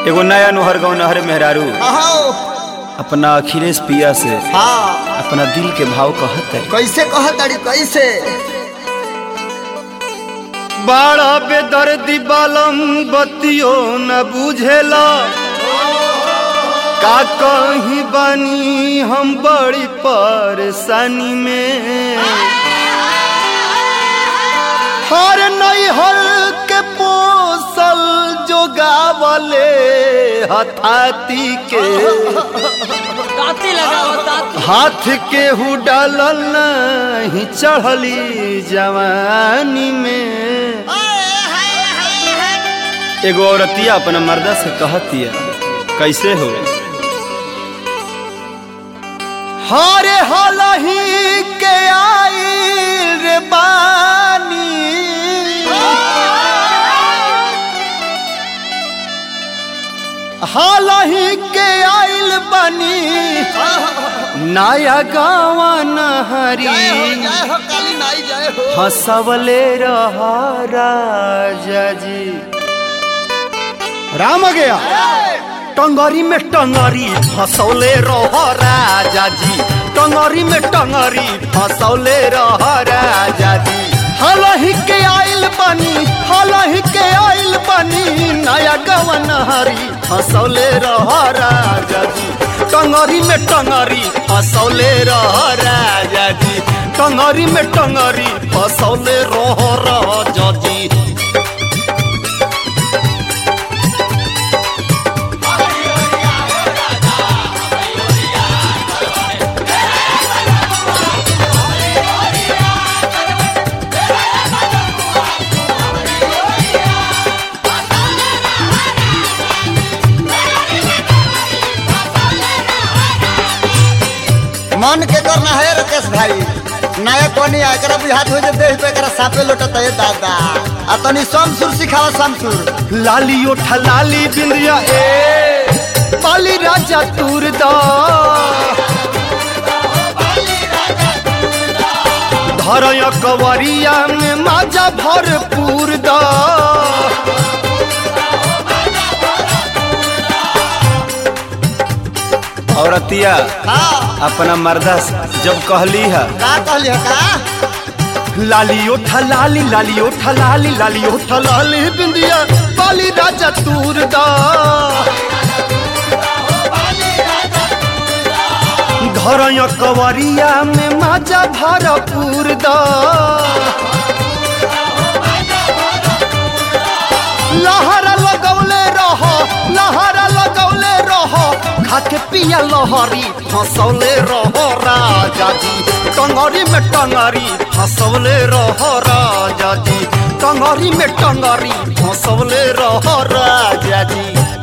एगो नया नोहर गाँव नहर मेहरारू अहो अपना अखिलेश पिया से हाँ अपना दिल के भाव कहत है कैसे कहताड़ी कैसे बाड़ा बेदर्दी बालम बतियो न बुझेला का कहीं बानी हम बड़ी परेशानी में हर नई हर के पोसल जो गावले हथाती के ताती लगाओ ताती हाथ के हु डालल नहीं चढ़ली जवानी में एगो औरतिया अपना मर्दा से कहतिया कैसे हो हारे हालही के आई रे बानी हालही के आइल बनी नया गावा नहरी जय हो जय हो काली नाई जय हो हंसवले रहा राजा जी राम आ गया टंगरी में टंगरी फसौले रह राजा जी टंगरी में टंगरी फसौले रह राजा जी हलही के आइल बनी हलही के आइल बनी नया गवन हरी फसौले रह राजा जी टंगरी में टंगरी फसौले रह राजा जी टंगरी में टंगरी फसौले रह राजा जी मन के करना है राकेश भाई नया कोनी एकरा बुझात हो जे देह पे एकरा सापे लोटत है दादा आ तनी समसुर सिखावा समसुर लाली ओठा लाली बिंदिया ए पाली राजा तूर दा धरया कवरिया में माजा भरपूर दा औरतिया हाँ अपना मर्दा से जब कहली है का कहली हो का लाली ओठा लाली लाली ओठा लाली लाली ओठा लाली बिंदिया पाली राजा तूर दा घर कवरिया में माजा भरपूर दा लहरा लगौले रह लहरा लगौले रह खाके पिया लहरी फसौले रह राजा जी टंगरी में टंगरी फसौले रह राजा जी टंगरी में टंगरी फसौले रह राजा जी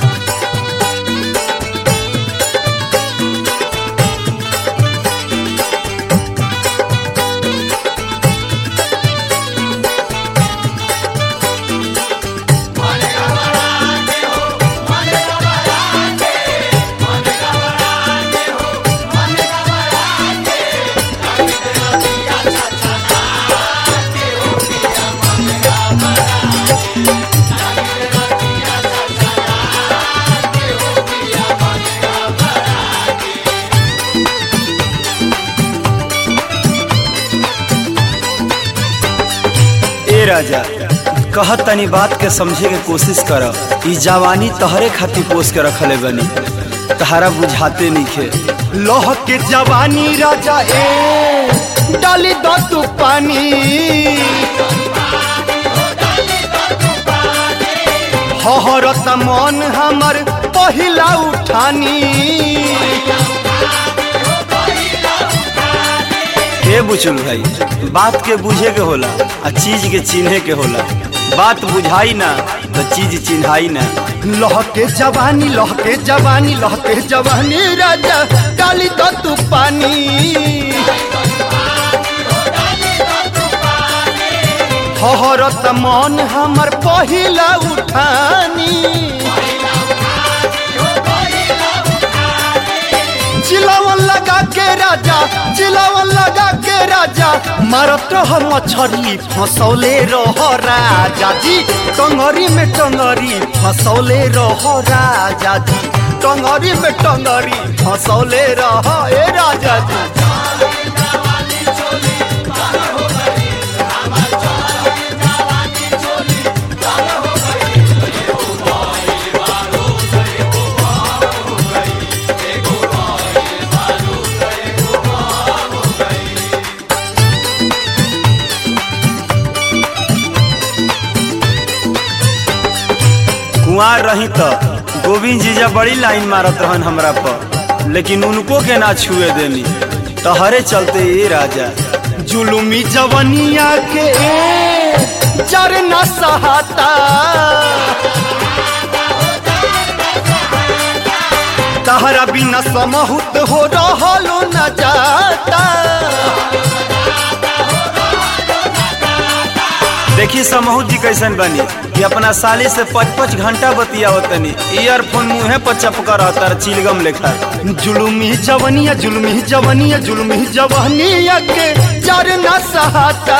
ए राजा कहत तनी बात के समझे के कोशिश कर ई जवानी तहरे खातिर पोस के रखले बनी तहरा बुझाते नइखे लोह के जवानी राजा ए डाली दो तू पानी हहरत मन हमर पहिला उठानी हे बुचुल भाई बात के बुझे के होला आ चीज के चिन्हे के होला बात बुझाई ना तो चीज चिन्हाई ना लह के जवानी लह के जवानी लह के जवानी राजा डाली दो तू पानी हहरत मन हमर पहिला उठानी चिलावन लगा के राजा चिलावन लगा के राजा मारत रह मछरी फसौले रह राजा जी टंगरी में टंगरी फसौले रह राजा जी टंगरी में टंगरी फसौले रह ए राजा जी कुआर रही तो गोविंद जीजा बड़ी लाइन मारत रहन हमरा पर लेकिन उनको के ना छुए देनी तहरे चलते ये राजा जुलुमी जवनिया के जर न सहाता तहरा बिना समहुत हो रहलो न जाता देखी समूह जी कैसन बनी कि अपना साली से पच पच घंटा बतियावतनी ईयरफोन मुंहे पर चपका रहता चिलगम लेखा जुलुमी जवनिया जुलुमी जवनिया जुलुमी जवनिया के जर न सहाता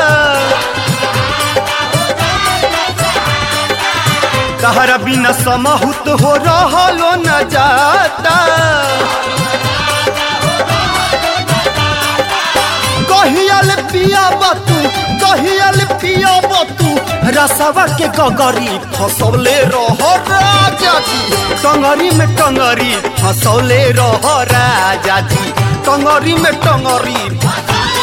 तहरा बिना समहुत हो रहलो न जाता कहियल पिया बतू कहियल पिया बतू रसवा के गगरी फसौले रह राजा जी टंगरी में टंगरी फसौले रह राजा जी टंगरी में टंगरी